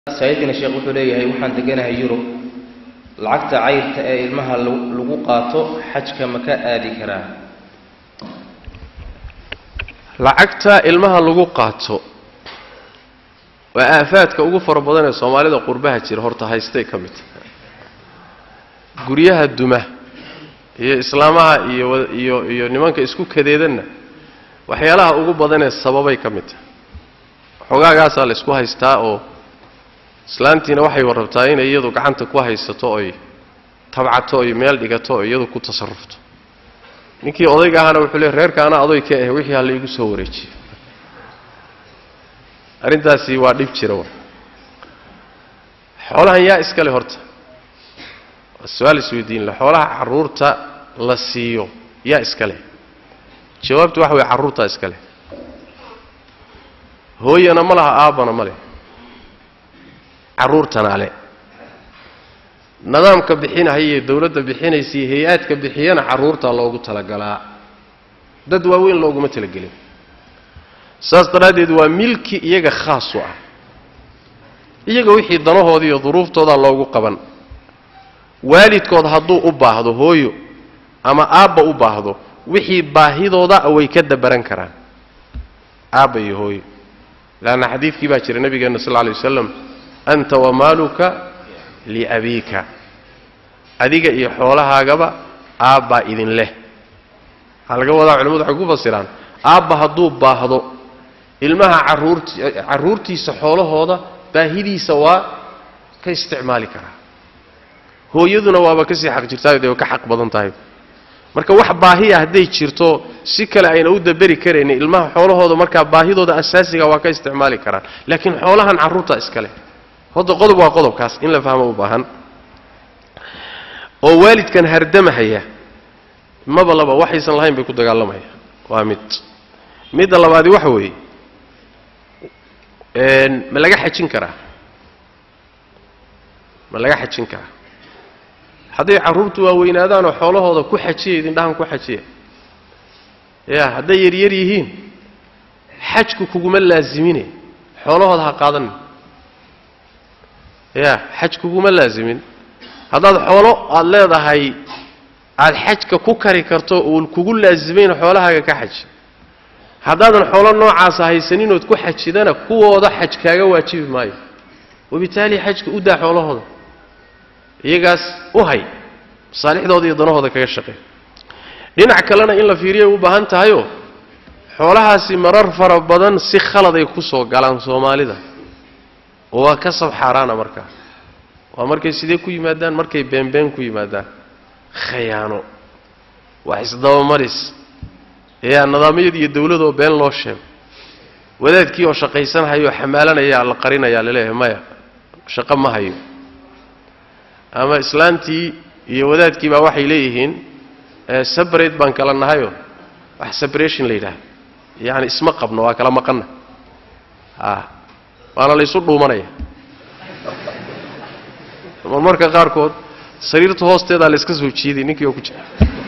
saaiidkana sheekh wuxuu leeyahay waxaan deganahay yurub lacagta cayrta ee ilmaha lagu qaato xajka ma ka aadi karaa lacagta ilmaha lagu qaato waa aafaadka ugu fara badan ee soomaalida qurbaha jira horta haystay ka mid tahay guryaha duma iyo islaamaha iyo iyo iyo nimanka isku kadeedanna waxyaalaha ugu badanee sababay ka mid tahay xogaagaasaa la isku haystaa oo islaantiina waxay warrabtaa inay iyadu gacanta ku haysato oy tabcato oy meel dhigato oo iyadu ku tasarufto ninkii odayga ahaana wuxuu leey reerka anaa adoy ka ah wixii ha la igu soo wareejiyo arrintaasi waa dhib jira wa xoolahan yaa iskale horta waa su-aal isweydiin le xoolaha carruurta la siiyo yaa iskale jawaabtu waxa weye carruurtaa iskale hooyana ma laha aabbana ma leh carruurtana le nidaamka bixinahayee dowladda bixinaysiiyo hay-aadka bixiyana carruurtaa loogu talagalaa dad waaweyn looguma talagelin saas daraaddeed waa milki iyaga khaas u ah iyaga wixii danahooda iyo duruuftoodaa loogu qaban waalidkood hadduu u baahdo hooyo ama aabba u baahdo wixii baahidooda way ka dabaran karaan aabba iyo hooyo leanna xadiidkii baa jira nabigeenna sal lla lay wasalam anta wamaaluka liabiika adiga iyo xoolahaagaba aabbaa idin leh waxaa laga wadaa culimadu waxay ku fasiraan aabba hadduu baahdo ilmaha carruurti carruurtiisa xoolahooda baahidiisa waa ka isticmaali karaa hooyaduna waaba kasii xaq jirtaayo dee way ka xaq badan tahay marka wax baahiya hadday jirto si kale ayna u daberi karaynin ilmaha xoolahooda markaa baahidooda asaasiga waa ka isticmaali karaan laakiin xoolahan carruurta iskale hadda qodob waa qodobkaas in la fahmo u baahan oo waalidkan hardamahaya maba laba waxaysan lahayn bay ku dagaalamaya waa mid midda labaadi waxa weeye ma laga xajin karaa ma laga xajin karaa hadday carruurtu waaweynaadaanoo xoolahooda ku xajiya idindhahan ku xajiya ya hadday yaryar yihiin xajku kuguma laasimine xoolahooda ha qaadanin ya xaj kuguma laasimin haddaad xoolo aada leedahay aada xajka ku kari karto uun kugu laasimayn xoolahaaga ka xaji haddaadan xoolo noocaasa haysaninood ku xajidana kuwooda xaj kaaga waajibi maayo wabitaali xajka u daa xoolahooda iyagaas u hay masaalixdooda iyo danahooda kaga shaqey dhinac kalena in la fiiriyay u baahan tahayoo xoolahaasi marar fara badan si khaladay ku soo galaan soomaalida oo waa kasab xaaraana markaa waa markay sidee ku yimaadaan markay beenbeen ku yimaadaan khayaano wax isdabamaris yaa nidaamyada iyo dawladoo been loo sheego wadaadkii oo shaqaysanhayoo xamaalanayaa la qarinayaa laleeyahay maya shaqo ma hayo ama islaantii iyo wadaadkii baa waxay leeyihiin sabrate baan kala nahayoo wax sabration la yidhaahdo yacani isma qabno waa kala maqanna a waana laysu dhuumanaya marmarka qaarkood sariirta hoosteedaa la iska soo jiiday ninkii oo ku jira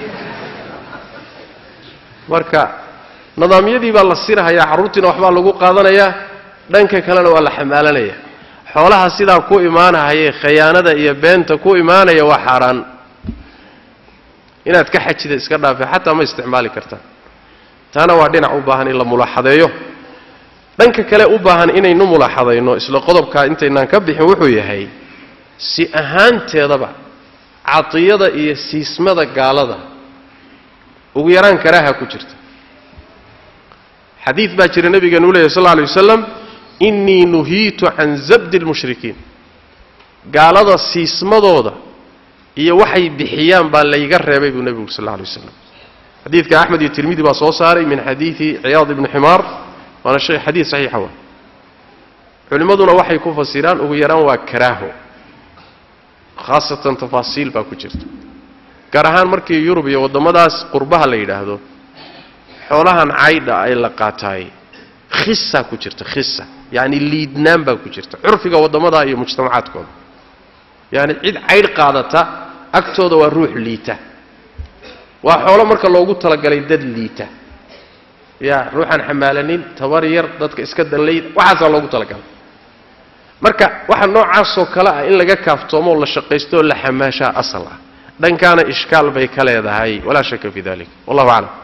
marka nidaamyadii baa la sirahayaa carruurtiina waxbaa lagu qaadanayaa dhanka kalena waa la xamaalanaya xoolaha sidaa ku imaanahayee khayaanada iyo beenta ku imaanaya waa xaaraan inaad ka xajida iska dhaafe xataa ma isticmaali kartaa taana waa dhinac u baahan in la mulaaxadeeyo dhanka kale u baahan inaynu mulaaxadayno isla qodobkaa intaynaan ka bixin wuxuu yahay si ahaanteedaba cadiyada iyo siismada gaalada ugu yaraan karaaha ku jirta xadiid baa jira nabigeenu u leeyahy sal lla alay wasalam innii nuhiitu can zabdi lmushrikiin gaalada siismadooda iyo waxay bixiyaan baa layga reebay buu nebigu sal alla alay wasalam xadiidka axmed iyo tirmidi baa soo saaray min xadiidi ciyaad ibni ximaar waana shay xadiid saxiixa wa culimmaduna waxay ku fasiraan ugu yaraan waa karaaho khaasatan tafaasiil baa ku jirta gaar ahaan markii yurub iyo waddamadaas qurbaha la yidhaahdo xoolahan caydha ay la qaataay khisaa ku jirta khisa yacni liidnaan baa ku jirta curfiga waddamadaa iyo mujtamacaadkooda yacni cid caydh qaadata agtooda waa ruux liita waa xoolo marka loogu talagalay dad liita ya ruuxaan xamaalanin tabar yar dadka iska danlayd waxaasaa loogu talagalay marka waxa noocaasoo kale ah in laga kaaftoomoo la shaqaysto oo la xamaashaa asal ah dhankaana ishkaal bay ka leedahay walaa shaka fi dalik wallahu aclam